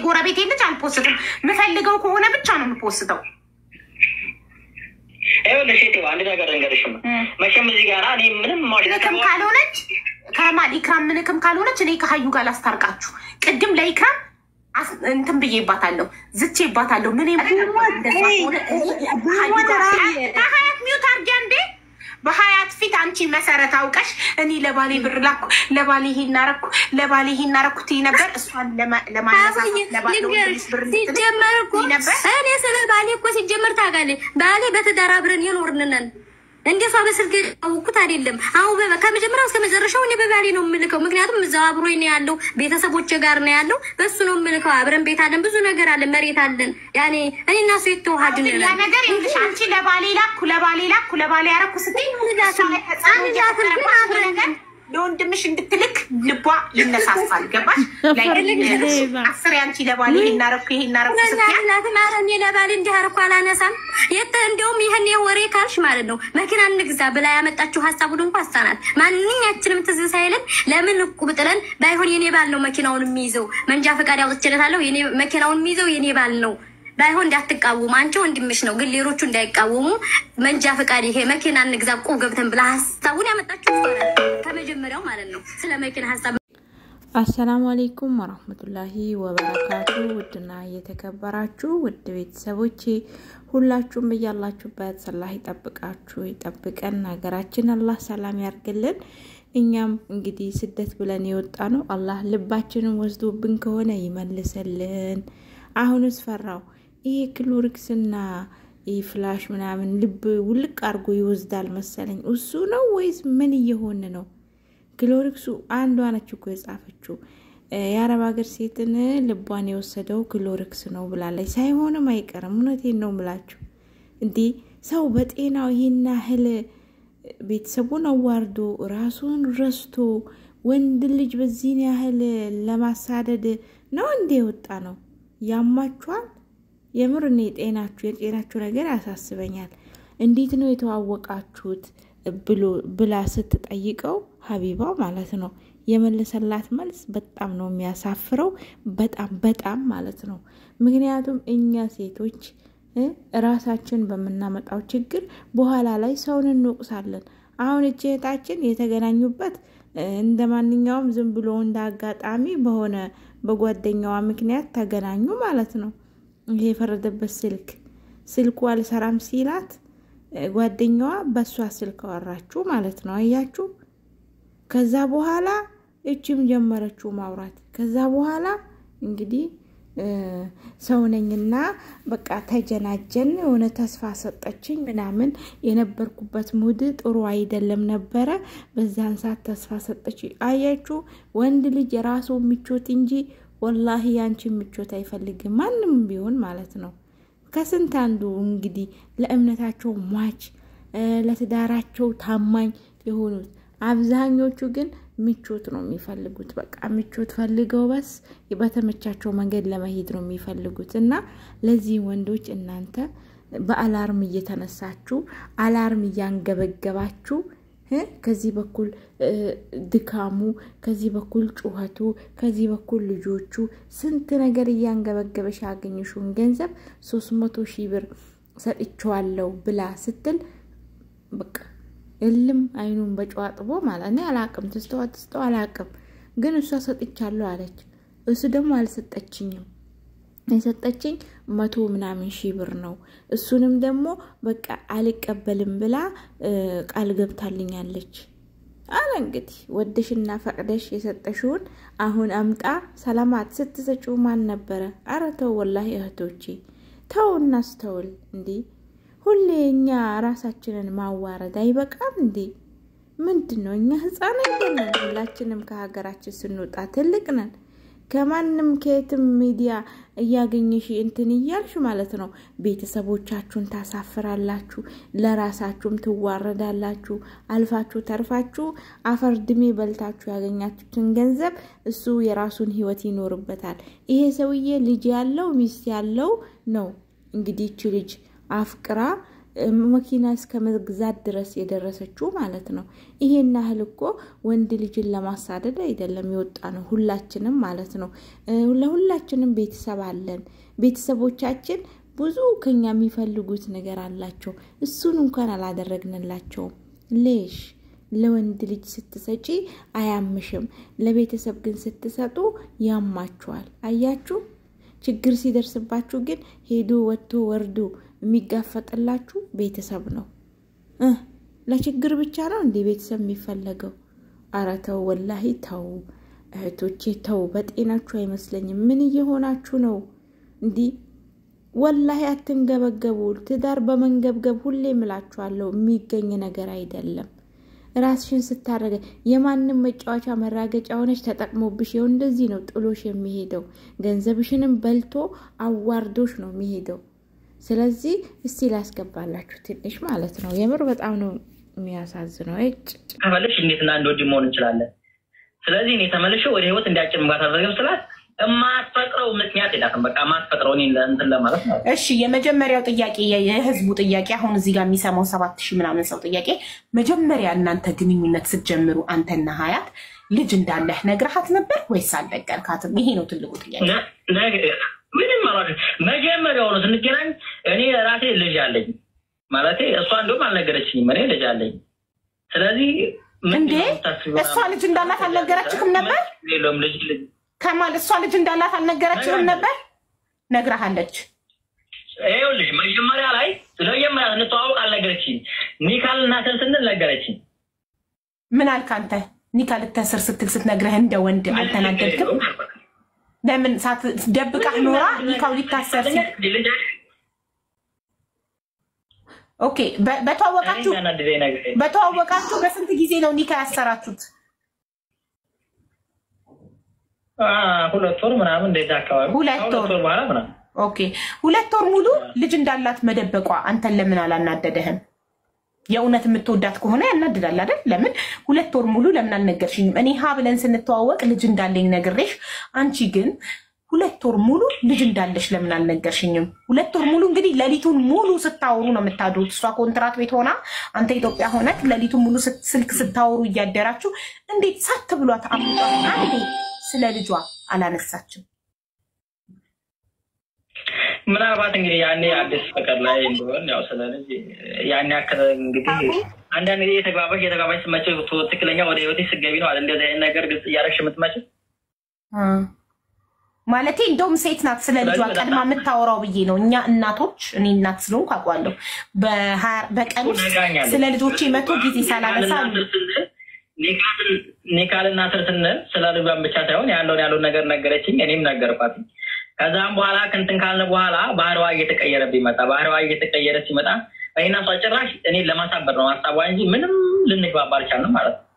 የጎረቤቴ ልጅ አልፖስትም። የምፈልገው ከሆነ ብቻ ነው የምፖስተው። ይኸውልሽ ሴቴ አንድ ነገር እንገርሽም መቼም እዚህ ጋር እኔ ምንም ምንክም ካልሆነች ከማል ኢክራም ምንክም ካልሆነች እኔ ከሀዩ ጋር ላስታርቃችሁ። ቅድም ለኢክራም አስ- እንትን ብዬባታለሁ፣ ዝቼባታለሁ። ምን ሀያት ሚዩት አርጊያ እንዴ በሀያት ፊት አንቺ መሰረት አውቀሽ እኔ ለባሌ ብር ላኩ፣ ለባሌ ይሄን አረኩ፣ ለባሌ ይሄን አረኩ ትይ ነበር። እሷን ለማ- ለማነሳሳት ለባለ ወንድምሽ ብር እንድትልክ ሲጀመር እኮ ትይ ነበር። እኔ ስለ ባሌ እኮ ሲጀመር ታውቃለህ፣ ባሌ በትዳር አብረን የኖርንነን እንደ እሷ በስልክ ያወኩት አይደለም። አሁን በ- ከመጀመሪያው እስከ መጨረሻው እኔ በባሌ ነው የምልከው። ምክንያቱም እዛው አብሮኝ ነው ያለው፣ ቤተሰቦች ጋር ነው ያለው። በሱ ነው የምልከው። አብረን ቤት አለን፣ ብዙ ነገር አለን፣ መሬት አለን። ያኔ እኔ እና እሱ የተዋሃድን ያ ነገር ይኸውልሽ፣ አንቺ ለባሌ ላኩ ለባሌ ላኩ ለባሌ ያረኩ ስትይ እሷ ላይ ተጽዕኖ እየፈጠረባት ነገር ለወንድምሽ እንድትልክ ልቧ ይነሳሳል። ገባሽ? ላይ አስር ያንቺ ለባሌ ይሄን አረኩ ይሄን አረኩ ስትይ ናትም ኧረ እኔ ለባሌ እንዲህ አደረኩ አላነሳም። የተ እንዲያውም ይህን ወሬ ካልሽ ማለት ነው መኪና እንግዛ ብላ ያመጣችው ሀሳቡን እንኳ አሳናት። ማንኛችንም ትዝ ሳይለን ለምን እቁብ ጥለን ባይሆን የኔ ባል ነው መኪናውን የሚይዘው መንጃ ፈቃድ ያውጥችለታለሁ። የኔ መኪናውን የሚይዘው የኔ ባል ነው ባይሆን እንዳትቃወሙ፣ አንቺ ወንድምሽ ነው፣ ግን ሌሎቹ እንዳይቃወሙ መንጃ ፈቃድ ይሄ መኪና እንግዛ እቁብ ገብተን ብላ ሀሳቡን ያመጣችው እሷ ናት። ከመጀመሪያው ማለት ነው ስለ መኪና ሀሳብ አሰላሙ አሌይኩም ወራህመቱላሂ ወበረካቱ። ውድና እየተከበራችሁ ውድ ቤተሰቦቼ ሁላችሁም እያላችሁበት አላህ ይጠብቃችሁ ይጠብቀን። ሀገራችን አላህ ሰላም ያርግልን። እኛም እንግዲህ ስደት ብለን የወጣ ነው አላህ ልባችንን ወስዶብን ከሆነ ይመልስልን። አሁንስ ፈራው ይሄ ክሎሪክስና ይህ ፍላሽ ምናምን ልብ ውልቅ አድርጎ ይወስዳል መሰለኝ። እሱ ነው ወይስ ምን እየሆነ ነው? ክሎሪክሱ አንዷ ነች እኮ የጻፈችው የአረብ ሀገር ሴትን ልቧን የወሰደው ክሎሪክስ ነው ብላለች። ሳይሆንም አይቀርም። እውነቴን ነው ምላችሁ። እንዲህ ሰው በጤናው ይህን ያህል ቤተሰቡን አዋርዶ ራሱን ረስቶ ወንድ ልጅ በዚህን ያህል ለማሳደድ ነው እንዴ የወጣ ነው? ያማችኋል። የምር እኔ ጤናችሁ የጤናችሁ ነገር ያሳስበኛል። እንዴት ነው የተዋወቃችሁት ብሎ ብላ ስትጠይቀው ሀቢባ ማለት ነው የመለሰላት መልስ በጣም ነው የሚያሳፍረው። በጣም በጣም ማለት ነው። ምክንያቱም እኛ ሴቶች ራሳችን በምናመጣው ችግር በኋላ ላይ ሰውን እንወቅሳለን። አሁን እች እህታችን የተገናኙበት እንደ ማንኛውም ዝም ብሎ እንደ አጋጣሚ በሆነ በጓደኛዋ ምክንያት ተገናኙ ማለት ነው። ይሄ የፈረደበት ስልክ ስልኩ አልሰራም ሲላት ጓደኛዋ በእሷ ስልክ አወራችሁ ማለት ነው። አያችሁ። ከዛ በኋላ እችም ጀመረችው ማውራት። ከዛ በኋላ እንግዲህ ሰውነኝና በቃ ተጀናጀን፣ የሆነ ተስፋ ሰጠችኝ ምናምን። የነበርኩበት ሙድ ጥሩ አይደለም ነበረ። በዛን ሰዓት ተስፋ ሰጠች። አያችሁ፣ ወንድ ልጅ የራሱ ምቾት እንጂ ወላሂ ያንቺ ምቾት አይፈልግም፣ ማንም ቢሆን ማለት ነው። ከስንት አንዱ እንግዲህ ለእምነታቸው ሟች ለትዳራቸው ታማኝ የሆኑት አብዛኞቹ ግን ምቾት ነው የሚፈልጉት። በቃ ምቾት ፈልገው በስ በተመቻቸው መንገድ ለመሄድ ነው የሚፈልጉት። እና ለዚህ ወንዶች እናንተ በአላርም እየተነሳችሁ አላርም እያንገበገባችሁ ከዚህ በኩል ድካሙ፣ ከዚህ በኩል ጩኸቱ፣ ከዚህ በኩል ልጆቹ ስንት ነገር እያንገበገበሽ ያገኘሽውን ገንዘብ ሶስት መቶ ሺህ ብር ሰጥቼዋለሁ ብላ ስትል በቃ እልም አይኑን በጨዋ ጥቦ ማለት እኔ አላቅም፣ ትስተዋ ትስተዋ አላቅም፣ ግን እሷ ሰጥቻለሁ አለች። እሱ ደግሞ አልሰጠችኝም። የሰጠችኝ መቶ ምናምን ሺህ ብር ነው። እሱንም ደግሞ በቃ አልቀበልም ብላ ቃል ገብታልኛለች አለ። እንግዲህ ወደሽና ፈቅደሽ የሰጠሽውን አሁን አምጣ ሰላማት ስትሰጪው ማን ነበረ? አረ ተው ወላሂ እህቶቼ ተው እናስተውል እንዴ! ሁሌ እኛ ራሳችንን ማዋረድ አይበቃም እንዴ? ምንድን ነው እኛ ህፃን አይደለን። ሁላችንም ከሀገራችን ስንወጣ ትልቅ ነን። ከማንም ከየትም ሚዲያ እያገኘሽ እንትን እያልሽ ማለት ነው ቤተሰቦቻችሁን ታሳፍራላችሁ፣ ለራሳችሁም ትዋረዳላችሁ። አልፋችሁ ተርፋችሁ አፈር ድሜ በልታችሁ ያገኛችሁትን ገንዘብ እሱ የራሱን ህይወት ይኖርበታል። ይሄ ሰውዬ ልጅ ያለው ሚስት ያለው ነው። እንግዲህ ይቺ ልጅ አፍቅራ መኪና እስከ መግዛት ድረስ የደረሰችው ማለት ነው። ይሄን ያህል እኮ ወንድ ልጅን ለማሳደድ አይደለም የወጣ ነው፣ ሁላችንም ማለት ነው። ለሁላችንም ቤተሰብ አለን። ቤተሰቦቻችን ብዙ ከኛ የሚፈልጉት ነገር አላቸው። እሱን እንኳን አላደረግንላቸውም። ሌሽ ለወንድ ልጅ ስትሰጪ አያምሽም፣ ለቤተሰብ ግን ስትሰጡ ያማችኋል። አያችሁ፣ ችግር ሲደርስባችሁ ግን ሄዶ ወጥቶ ወርዶ የሚጋፈጥላችሁ ቤተሰብ ነው። ለችግር ብቻ ነው እንዲህ ቤተሰብ የሚፈለገው? አረ ተው፣ ወላሂ ተው እህቶቼ ተው። በጤናችሁ አይመስለኝም። ምን እየሆናችሁ ነው እንዲህ? ወላሂ አትንገበገቡ። ትዳር በመንገብገብ ሁሌ እምላችኋለሁ የሚገኝ ነገር አይደለም። ራስሽን ስታረገ የማንም መጫወቻ መራገጫ ሆነች ተጠቅሞብሽ ይኸው እንደዚህ ነው ጥሎሽ የሚሄደው። ገንዘብሽንም በልቶ አዋርዶሽ ነው የሚሄደው። ስለዚህ እስቲ ላስገባላችሁ ትንሽ ማለት ነው። የምር በጣም ነው የሚያሳዝነው። እጭ ከፈለሽ እንዴትና እንደ ወንድም መሆን እንችላለን። ስለዚህ እኔ ተመልሼ ወደ ህይወት እንዲያጭር ምጋት አደረግም ስላት የማትፈጥረው ምክንያት የላትም። በቃ የማትፈጥረው እኔ እንትን ለማለት ነው። እሺ የመጀመሪያው ጥያቄ የህዝቡ ጥያቄ አሁን እዚህ ጋር የሚሰማው ሰባት ሺህ ምናምን ሰው ጥያቄ መጀመሪያ እናንተ ግንኙነት ስትጀምሩ አንተና ሀያት ልጅ እንዳለህ ነግረሃት ነበር ወይስ አልነገርካትም? ይሄ ነው ትልቁ ጥያቄ። ምንም ማለት መጀመሪያው ነው ስንገናኝ እኔ ራሴ ልጅ አለኝ ማለት እሷ እንደውም አልነገረችኝም። እኔ ልጅ አለኝ። ስለዚህ እንዴ እሷ ልጅ እንዳላት አልነገረችህም ነበር? የለውም ልጅ ልጅ ከማል እሷ ልጅ እንዳላት አልነገረችህም ነበር? ነግረሃለች። ይኸውልሽ መጀመሪያ ላይ ለመጀመሪያ ስንተዋወቅ አልነገረችኝ። ኒካል እናትን ስንል ነገረችኝ። ምን አልክ አንተ? ኒካ ልተስር ስትል ስትነግረህ እንደ ወንድ አልተናደድክም? ለምን ደብቃህ ኖራ ኒካው ሊታሰር ሲል ኦኬ። በተዋወቃችሁ በተዋወቃችሁ በስንት ጊዜ ነው ኒካ ያሰራችሁት? ሁለት ወር ምናምን እንደዛ አካባቢ ሁለት ወር በኋላ ምናምን ኦኬ። ሁለት ወር ሙሉ ልጅ እንዳላት መደበቋ አንተን ለምን አላናደደህም? የእውነት የምትወዳት ከሆነ ያናድዳል አይደል? ለምን ሁለት ወር ሙሉ ለምን አልነገርሽኝም? እኔ ሀ ብለን ስንተዋወቅ ልጅ እንዳለኝ ነግሬሽ፣ አንቺ ግን ሁለት ወር ሙሉ ልጅ እንዳለሽ ለምን አልነገርሽኝም? ሁለት ወር ሙሉ እንግዲህ ሌሊቱን ሙሉ ስታወሩ ነው የምታድሩት። እሷ ኮንትራት ቤት ሆና አንተ ኢትዮጵያ ሆነክ ሌሊቱን ሙሉ ስልክ ስታወሩ እያደራችሁ እንዴት ሳት ብሏት አምጧት አንዴ ስለ ልጇ አላነሳችም? ምናልባት እንግዲህ ያኔ አዲስ ፍቅር ላይ እንደሆን ያው ስለ ልጅ ያን ያክል እንግዲህ አንዳንድ ጊዜ የተግባባሽ የተግባባሽ ስመቸው ትክክለኛ ወደ ህይወቴ ስገቢ ነው አለ እንደዚህ አይነት ነገር ግልጽ እያደረግሽ የምትመችው ማለቴ እንደውም ሴት ናት ስለ ልጇ ቀድማ የምታወራው ብዬ ነው። እኛ እናቶች እኔ እናት ስለሆንኩ አውቃለሁ። በቀን ውስጥ ስለ ልጆቼ መቶ ጊዜ ሳላነሳ ኒካልና ስር ስንል ስለ ልጇን ብቻ ሳይሆን ያለውን ያለውን ነገር ነገረችኝ፣ እኔም ነገርኳት። ከዛም በኋላ ክንትን ካልን በኋላ ባህሪዋ እየተቀየረብኝ መጣ። ባህሪዋ እየተቀየረ ሲመጣ እኔና እሷ ጭራሽ እኔን ለማሳበር ነው ሀሳቧ እንጂ ምንም ልንግባባ አልቻልንም ማለት ነው።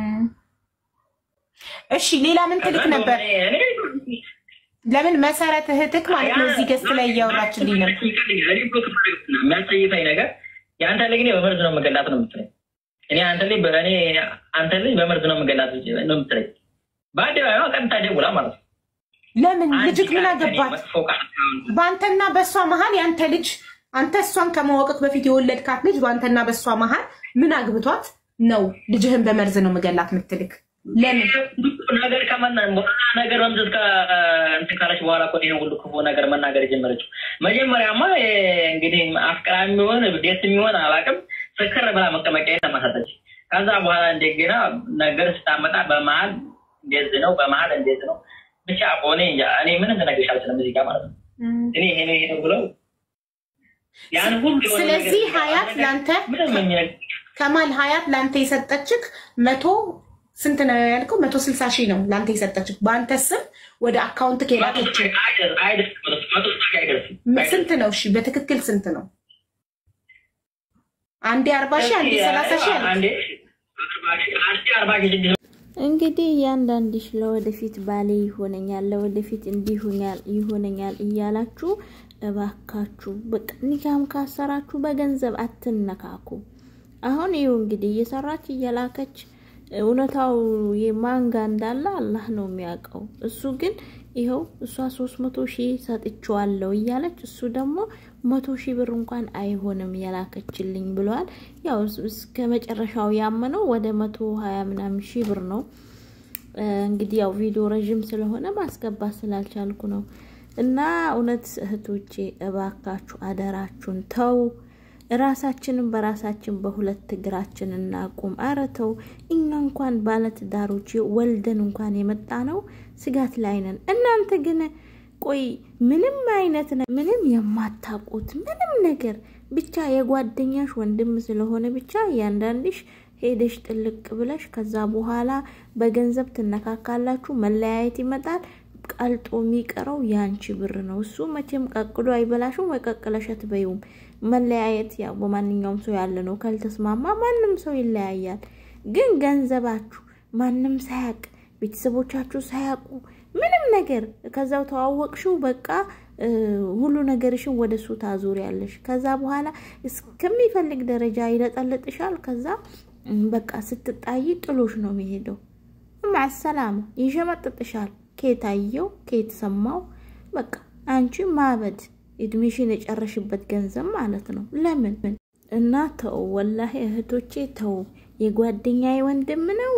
እሺ ሌላ ምን ትልክ ነበር? ለምን መሰረት እህትክ ማለት ነው እዚህ ገስት ላይ እያወራችልኝ ነው። የሚያስጠይፈኝ ነገር የአንተ ልጅ እኔ በመርዝ ነው የምገላት ነው የምትለኝ። እኔ አንተ ልጅ እኔ አንተ ልጅ በመርዝ ነው የምገላት ነው የምትለኝ። በአደባባይ ቀጥታ ደውላ ማለት ነው። ለምን ልጅክ ምን አገባት? በአንተና በእሷ መሀል የአንተ ልጅ አንተ እሷን ከማወቅክ በፊት የወለድካት ልጅ በአንተና በእሷ መሀል ምን አግብቷት ነው ልጅህን በመርዝ ነው የምገላት ምትልክ? ለምን ነገር ከመና ነገር መምዘዝ እንትን ካለች በኋላ እኮ ይሄን ሁሉ ክፉ ነገር መናገር የጀመረችው መጀመሪያማ እንግዲህ አፍቅራ የሚሆን ቤት የሚሆን አላውቅም ፍክር ብላ መቀመጫ ተመሰጠች። ከዛ በኋላ እንደገና ነገር ስታመጣ በመሀል እንደዚህ ነው፣ በመሀል እንደዚህ ነው። ብቻ ሆኔ እኔ ምንም ልነግርሽ አልችልም እዚህ ጋር ማለት ነው። እኔ ይሄ ነው ይሄ ብለው ያን ሁሉ ስለዚህ ሀያት ለአንተ ምንም የሚነግር ከማል ሀያት ለአንተ የሰጠችክ መቶ ስንት ነው ያልከው? መቶ ስልሳ ሺህ ነው ለአንተ የሰጠችክ በአንተ ስም ወደ አካውንት ከላከችው ስንት ነው? እሺ በትክክል ስንት ነው? አንዴ አርባ ሺህ አንዴ ሰላሳ ሺህ እንግዲህ እያንዳንድሽ ለወደፊት ባሌ ይሆነኛል፣ ለወደፊት እንዲህ ይሆነኛል እያላችሁ እባካችሁ በቃ ኒካም ካሰራችሁ በገንዘብ አትነካኩ። አሁን ይኸው እንግዲህ እየሰራች እየላከች እውነታው የማንጋ እንዳለ አላህ ነው የሚያውቀው። እሱ ግን ይኸው እሷ ሶስት መቶ ሺህ ሰጥቼዋለሁ እያለች እሱ ደግሞ መቶ ሺህ ብር እንኳን አይሆንም የላከችልኝ ብለዋል። ያው እስከ መጨረሻው ያመነው ወደ መቶ ሀያ ምናምን ሺህ ብር ነው። እንግዲህ ያው ቪዲዮ ረዥም ስለሆነ ማስገባት ስላልቻልኩ ነው። እና እውነት እህቶቼ እባካችሁ አደራችሁን ተው። ራሳችንን በራሳችን በሁለት እግራችን እናቁም። አረ ተው። እኛ እንኳን ባለትዳሮች ወልደን እንኳን የመጣ ነው ስጋት ላይ ነን። እናንተ ግን ቆይ ምንም አይነት ምንም የማታውቁት ምንም ነገር ብቻ የጓደኛሽ ወንድም ስለሆነ ብቻ እያንዳንድሽ ሄደሽ ጥልቅ ብለሽ ከዛ በኋላ በገንዘብ ትነካካላችሁ፣ መለያየት ይመጣል። ቀልጦ የሚቀረው የአንቺ ብር ነው። እሱ መቼም ቀቅሎ አይበላሽም ወይ ቀቅለሽ አትበይውም። መለያየት ያው በማንኛውም ሰው ያለ ነው። ካልተስማማ ማንም ሰው ይለያያል። ግን ገንዘባችሁ ማንም ሳያቅ ቤተሰቦቻችሁ ሳያውቁ ምንም ነገር ከዛው ተዋወቅሽው በቃ ሁሉ ነገርሽን ወደ እሱ ታዞሪያለሽ። ከዛ በኋላ እስከሚፈልግ ደረጃ ይለጠልጥሻል። ከዛ በቃ ስትጣይ ጥሎሽ ነው የሚሄደው። ማሰላማ ይሸመጥጥሻል። ኬት አየው ኬት ሰማው። በቃ አንቺ ማበድ እድሜሽን የጨረሽበት ገንዘብ ማለት ነው። ለምን እና ተው፣ ወላሂ እህቶቼ ተው። የጓደኛዬ ወንድም ነው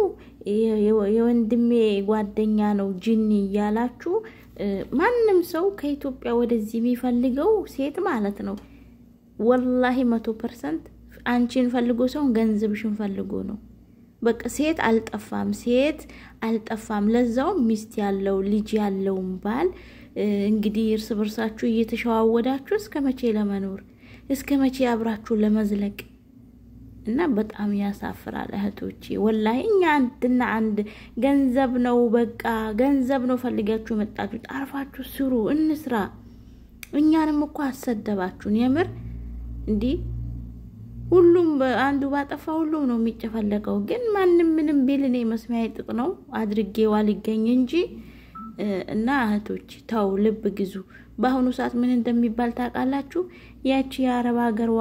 የወንድሜ ጓደኛ ነው ጅኒ እያላችሁ ማንም ሰው ከኢትዮጵያ ወደዚህ የሚፈልገው ሴት ማለት ነው። ወላሂ መቶ ፐርሰንት አንቺን ፈልጎ ሰውን ገንዘብሽን ፈልጎ ነው። በቃ ሴት አልጠፋም፣ ሴት አልጠፋም። ለዛውም ሚስት ያለው ልጅ ያለውን ባል እንግዲህ እርስ በርሳችሁ እየተሸዋወዳችሁ እስከ መቼ ለመኖር እስከ መቼ አብራችሁ ለመዝለቅ እና በጣም ያሳፍራል እህቶቼ። ወላሂ እኛ አንድና አንድ ገንዘብ ነው በቃ ገንዘብ ነው ፈልጋችሁ የመጣችሁ። ጣርፋችሁ ስሩ፣ እንስራ። እኛንም እኮ አሰደባችሁን። የምር እንዲህ ሁሉም አንዱ ባጠፋ ሁሉም ነው የሚጨፈለቀው። ግን ማንም ምንም ቢል እኔ መስሚያ ጥጥ ነው አድርጌዋ ሊገኝ እንጂ እና እህቶች ተው፣ ልብ ግዙ። በአሁኑ ሰዓት ምን እንደሚባል ታውቃላችሁ? ያቺ የአረብ ሀገርዋ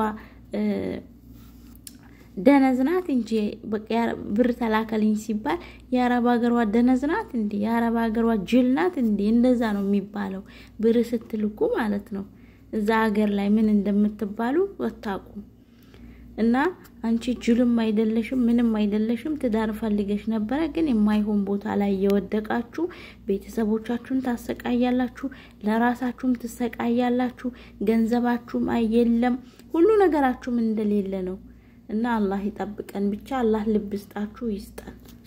ደነዝ ናት እንጂ በቃ ብር ተላከልኝ ሲባል የአረብ ሀገሯ ደነዝ ናት እንዲ የአረብ ሀገሯ ጅል ናት እንዲ እንደዛ ነው የሚባለው። ብር ስትልኩ ማለት ነው። እዛ ሀገር ላይ ምን እንደምትባሉ አታውቁም። እና አንቺ ጅልም አይደለሽም፣ ምንም አይደለሽም። ትዳር ፈልገሽ ነበረ፣ ግን የማይሆን ቦታ ላይ የወደቃችሁ ቤተሰቦቻችሁን ታሰቃያላችሁ፣ ለራሳችሁም ትሰቃያላችሁ። ገንዘባችሁም የለም፣ ሁሉ ነገራችሁም እንደሌለ ነው። እና አላህ ይጠብቀን ብቻ። አላህ ልብ ይስጣችሁ ይስጠን።